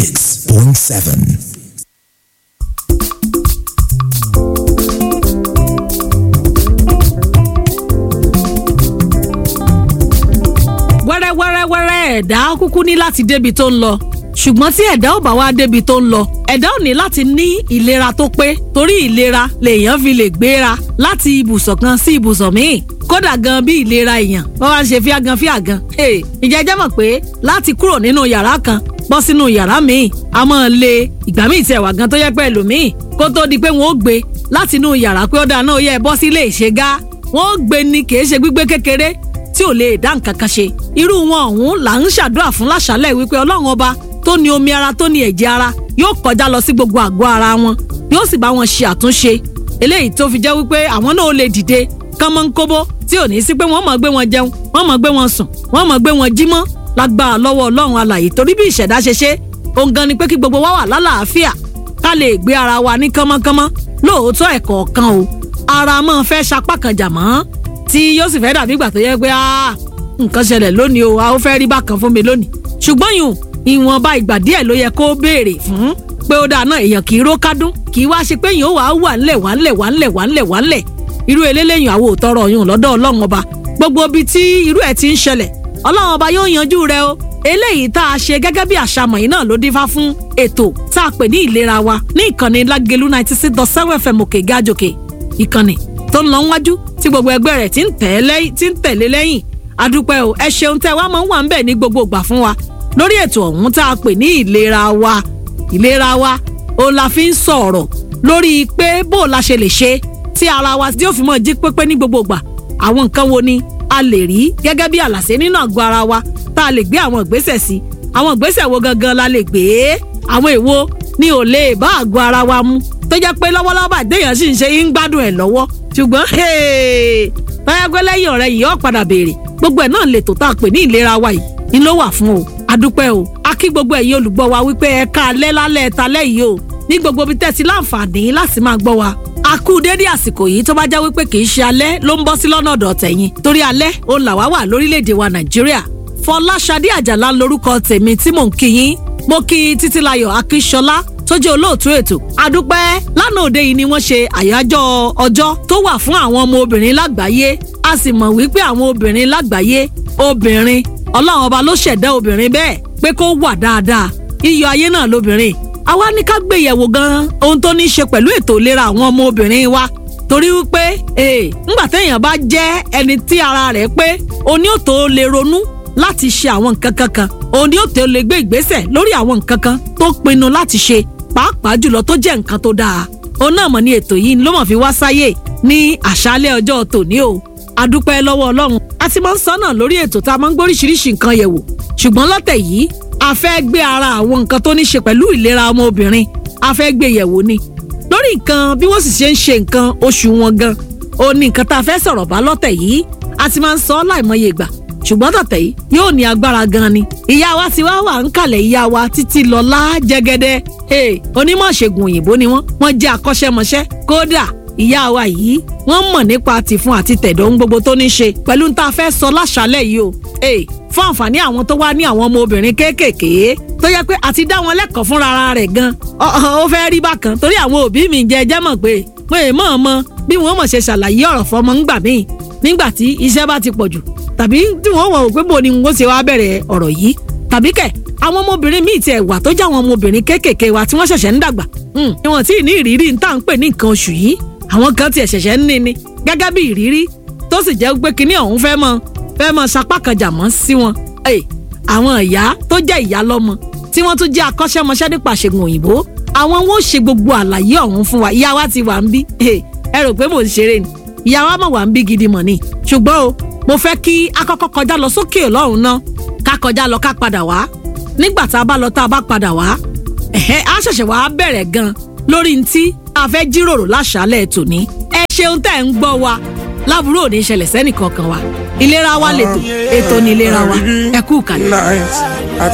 96.7. wẹ́rẹ́wẹ́rẹ́wẹ́rẹ́ ẹ̀dá kúkú ní láti débi tó ń lọ ṣùgbọ́n tí ẹ̀dá ò bá wá débi tó ń lọ ẹ̀dá ò ní láti ní ìlera tó pé torí ìlera lèèyàn fi lè gbéra láti ibùsọ̀ kan sí ibùsọ̀ míì kódà gan bí ìlera èèyàn wọ́n wá ń ṣe fíagan fíagan ìjẹ́jẹ́ mọ̀ pé láti kúrò nínú yàrá kan bọ́ sínú yàrá míì a máa le ìgbà míì tiẹ̀ wà gan tó yẹ pé ẹlòmíì kó tó di pé wọ́n ó gbé láti inú yàrá pé ó dáa náà ó yẹ bọ́ sílé ìṣègá wọ́n ó gbé ni kì í ṣe gbígbé kékeré tí ò lè dá nǹkan kan ṣe irú wọn ọ̀hún là ń ṣàdúrà fún láṣálẹ̀ wípé ọlọ́run ọba tó ní omi ara tó ní ẹ̀jẹ̀ ara yóò kọjá lọ sí gbogbo àgọ́ ara wọn yóò sì bá wọn ṣe àtúnṣe eléyìí tó fi jẹ́ wípé àwọn náà ó lè dìde kánmọ́nkóbó tí ò ní sí pé wọ́n mọ̀ gbé wọn jẹun wọ́n mọ̀ gbé wọn sùn wọ́n mọ̀ gbé wọn jí mọ́ lágbára lọ́wọ́ ọlọ́run alàyè torí bí ìṣẹ̀dá ṣe ṣe òun gan ni pé kí gbogbo wa wà lálàáfíà ká lè gbé ara wa ní kánmọ́kánmọ́ lóòótọ́ ẹ̀kọ́ kan o ara máa fẹ́ sapá kan jà mọ́ tí yóò sì fẹ́ dàbí ìgbà tó yẹ pé nǹkan ṣẹlẹ̀ lónìí o a ó fẹ́ rí bákan fún mi lónìí ṣùgbọ́n yùn ìwọ̀nba ìgbà díẹ̀ ló yẹ kó béèrè fún pé ó dáa náà èèyàn kì í ró kádún kì í wá ṣe pé yìí ó wà á wà ńlẹ̀ wà ńlẹ̀ wà ńlẹ̀ wà ńlẹ̀ wà ńlẹ̀ irú eléléyìn àwọn òtọrọ yùn lọ́dọ̀ ọlọ́run ọba gbogbo ibi tí irú ẹ̀ ti ń ṣẹlẹ̀ ọlọ́run ọba yóò yanjú rẹ o eléyìí tá a ṣe gẹ́gẹ́ bí àṣàmọ̀ yìí náà ló dífá fún ètò tá a pè ní ìlera wa ní ìkànnì lágẹ̀lú ninety six dot seven fm òkè gájòkè ìkànnì tó ń lọ wájú tí gbogbo ẹgbẹ́ rẹ̀ ti ń tẹ̀lé lẹ́yìn adúpẹ́ o ẹ ṣeun tẹ́ wá máa ń wà ń bẹ̀ ní gbogbo ìgbà fún wa lórí ètò ọ̀hún tá a pè ní ìlera wa ìlera wa òun la fi ń sọ̀rọ̀ lórí pé bó o la ṣe lè ṣe tí ara wa tí ó fi mọ́ jí pépé ní gbogbo ìgbà àwọn nǹkan wo ni a lè rí gẹ́gẹ́ bí àlàsé nínú àgọ́ ara wa tá a lè gbé àwọn ìgbésẹ̀ sí àwọn ìgbésẹ̀ wo gangan la lè gbé àwọn èwo ni ò lè bá àgọ́ ara wa mu tó jẹ́ pé lọ́wọ́lọ́wọ́ bá déèyàn sì ń ṣe ń gbádùn ẹ̀ lọ́wọ́ ṣùgbọ́n tọ́yàgbẹ́ lẹ́yìn ọ̀rẹ́ yìí ó padà béèrè gbogbo ẹ̀ náà lè tó tá a pè ní ìlera wa yìí ni ló wà fún o adúpẹ́ o a kí gbogbo ẹ̀yin olùgbọ́ wa wípé ẹ ká alẹ́ lálẹ́ ta lẹ́yìn o ní gbogbo ibi tẹ́sí láǹfààní láti máa gbọ́ wa a kú dédé àsìkò yìí tó bá já wípé kì í ṣe alẹ́ ló ń bọ́ sí lọ́nà ọ̀dọ̀ tẹ̀yìn torí alẹ́ ó là wá wà lórílẹ̀‐èdè wa nàìjíríà fọláṣadé àjàlá lórúkọ tèmi tí mò ń kí yín mo kí títílayọ̀ akíṣọlá tó jẹ́ olóòtú ètò adúpẹ́ lánàá òde yìí ni wọ́n ṣe àyájọ́ ọjọ́ tó wà fún àwọn ọmọ obìnrin lágbàáyé a sì mọ̀ wípé àwọn obìnrin lágbàáyé obìnrin ọlọ́run ọba ló ṣẹ̀dá obìnrin bẹ́ẹ̀ pé kó wà dáadáa iyọ̀ ayé náà lóbìnrin àwa ní ká gbé yẹ̀wò gan-an ohun tó ní í ṣe pẹ̀lú ètò ìlera àwọn ọmọ obìnrin wa torí wípé ee ńgbà téèyàn bá jẹ́ ẹni tí ara rẹ̀ pé oní òtò lè ronú láti ṣe àwọn nǹkan kankan òní òtò lè gbé ìgbésẹ̀ lórí àwọn nǹkan kan tó pinnu láti ṣe pàápàá jùlọ tó jẹ́ nǹkan tó dáa òun náà mọ̀ ní ètò yìí ló mọ̀ fi wá sáyè ní àṣálẹ́ ọjọ́ tòní o adúpẹ́ lọ́wọ́ ọlọ́run a ti máa ń sọ náà lórí ètò tá a máa ń gbóríṣiríṣi nǹkan yẹ̀wò ṣùgbọ́n lọ́tẹ̀ yìí a fẹ́ gbé ara àwọn nǹkan tó ní ṣe pẹ̀lú ìlera ọmọ obìnrin a fẹ́ gbé yẹ̀wò ni lórí nǹkan bí wọ́n sì ṣe ń ṣe nǹkan oṣù wọn gan ó ní nǹkan tá a fẹ́ sọ̀rọ̀ bá lọ́tẹ̀ yìí a ti máa ń sọ láìmọye ìgbà ṣùgbọ́n tọ̀tẹ̀ yìí yóò ní agbára gan ni ìyá wa ti wá wà ń kalẹ̀ ìyá wa títí lọ́lá jẹ́gẹ́dẹ́ onímọ̀ ṣègùn òyìnbó ni wọ́n wọ́n jẹ́ akọ́ṣẹ́mọṣẹ́ kódà ìyá wa yìí wọ́n mọ̀ nípa tìfun àti tẹ̀dọ̀ ohun gbogbo tó ní ṣe pẹ̀lú tá a fẹ́ sọ láṣálẹ̀ yìí o fún àǹfààní àwọn tó wá ní àwọn ọmọ obìnrin kéékèèké tó yẹ pé àti dá wọn lẹ́kọ̀ọ́ fúnra rẹ̀ gan ó fẹ́ rí bákan torí àwọn òbí mi jẹ́ jẹ́ mọ̀ pé mo è mọ̀ ọmọ bí wọ́n mọ̀ ṣe ṣàlàyé ọ̀rọ̀ fọmọ ńgbà míì nígbà tí iṣẹ́ bá ti pọ̀ jù tàbí tí wọ́n wọ̀ pé bò ni wọ́n ṣe wá bẹ̀rẹ̀ ọ̀rọ̀ yìí tàbí kẹ̀ àwọn ọmọbìnrin míì tiẹ̀ wà tó jẹ́ àwọn ọmọbìnrin kéékèèké wa tí wọ́n ṣẹ̀ṣẹ̀ ń dàgbà wọn tí ì ní ìrírí ń tà ń pè ní nǹkan oṣù yìí àwọn kan tiẹ̀ ṣẹ̀ṣẹ̀ ń ní ni gẹ́gẹ́ bí ìrírí tó sì jẹ́ pé kinní ọ̀hún fẹ́ mọ fẹ́ mọ sapá kan jà mọ́ sí wọn. àwọn ìyá tó jẹ́ ìyá lọ́mọ tí wọ́n tún jẹ́ akọ́ṣẹ́mọṣẹ́ nípa ṣègùn òyìnbó àwọn wọn ò ṣe gbogbo àlàyé ọ̀hún fún wa ìyá wa ti wà ń bí ẹ rò pé mò ń ṣeré ni ìyá wa mọ̀ wà ń bí gidi mọ̀ ni ṣùgbọ́n o mo fẹ́ kí akọ́kọ́ kọjá lọ sókè ọlọ́run náà ká kọjá lọ ká padà wá nígbà tá a bá lọ tá a bá padà wá ẹ̀hẹ́ á ṣẹ̀ṣẹ̀ wá bẹ̀rẹ̀ gan lórí ntí a fẹ́ jíròrò láṣálẹ̀ tòní ẹ ṣeun tẹ́ ń gbọ́ wa láburú ò ní ṣẹlẹ̀ sẹ́nì kankan wa ìlera wa lètò ètò ní ìlera wa ẹ kú kàlẹ́.